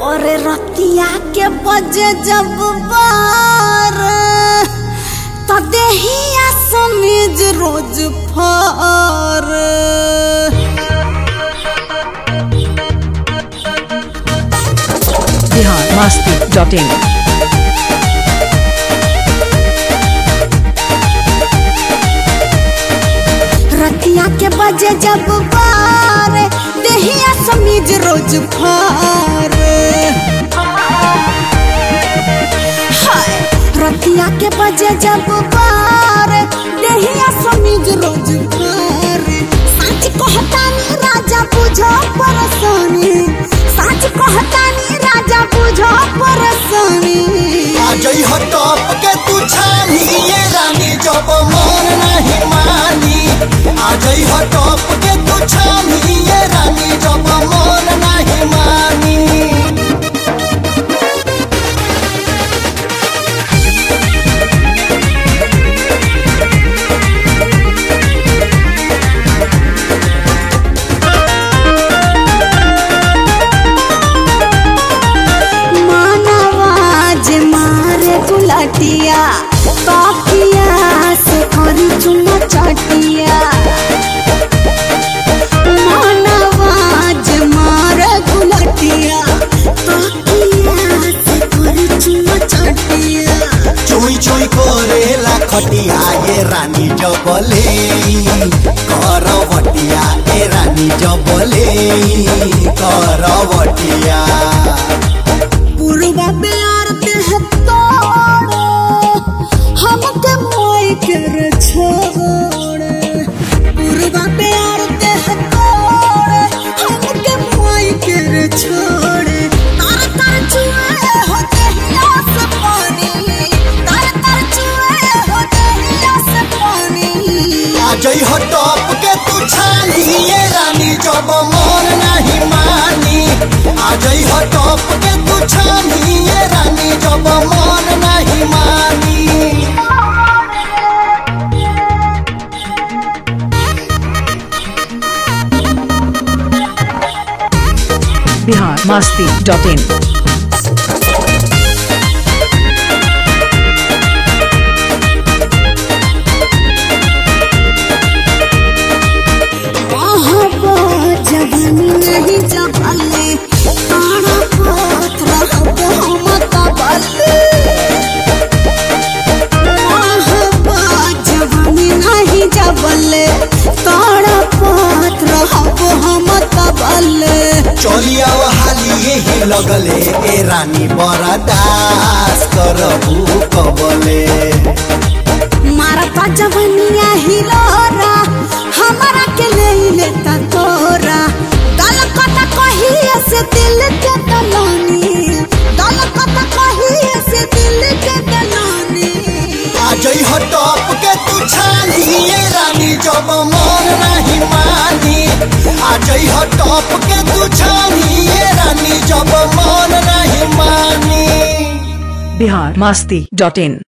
और रतिया के बजे जब बार तो देहिया समीज रोज फार बिहार मस्ती डॉट इन रतिया के बजे जब बार देहिया समीज रोज फार हाय रतिया के बजे जब बार देहिया समीज रोज फार सच कहतानी राजा बुझो परसानी सच कहतानी राजा बुझो परसानी आजई हो टॉप के तू छानी ये रानी जब मन नहीं मानी आजई हो टॉप के तू छानी ये रानी जब मन नहीं मानी मानवाज मारे गुलाटिया कापिया से करी चुना चाटिया मानवाज मारे गुलाटिया कापिया से करी चुना चाटिया चुई चुई करेला खटिया ये रानी जबले करवटिया ए रानी जबले करवटिया पूर्वा प्यार देह तोड़े हमके मोई कर छोड़े पूर्वा प्यार देह तोड़े हमके मोई कर छोड़े तर तर चुए होते हिया से पानी तर तर चुए होते हिया से पानी आजई हो टॉप के तू छानी ये रानी जब मन नहीं मानी आजई हो टॉप के तू छानी ये रानी जब मन नहीं मानी बिहार मस्ती डॉट इन आहबा जवानी नहीं जबले तारा पत्र हबो मत बले आहबा जवानी नहीं जबले तारा पत्र हबो मत बले चलिया हाली यही लगले ए रानी बरदास करबू कबले मारता जवानिया हिलोरा हमारा के ले लेता तोरा गल कता कहिए से दिल के दलानी गल कता कहिए से दिल के दलानी आजई हो टॉप के तू छानी ये रानी जब मन नहीं मानी आजई हो टॉप के तू छानी ये रानी जब मन नहीं मानी बिहार मस्ती डॉट इन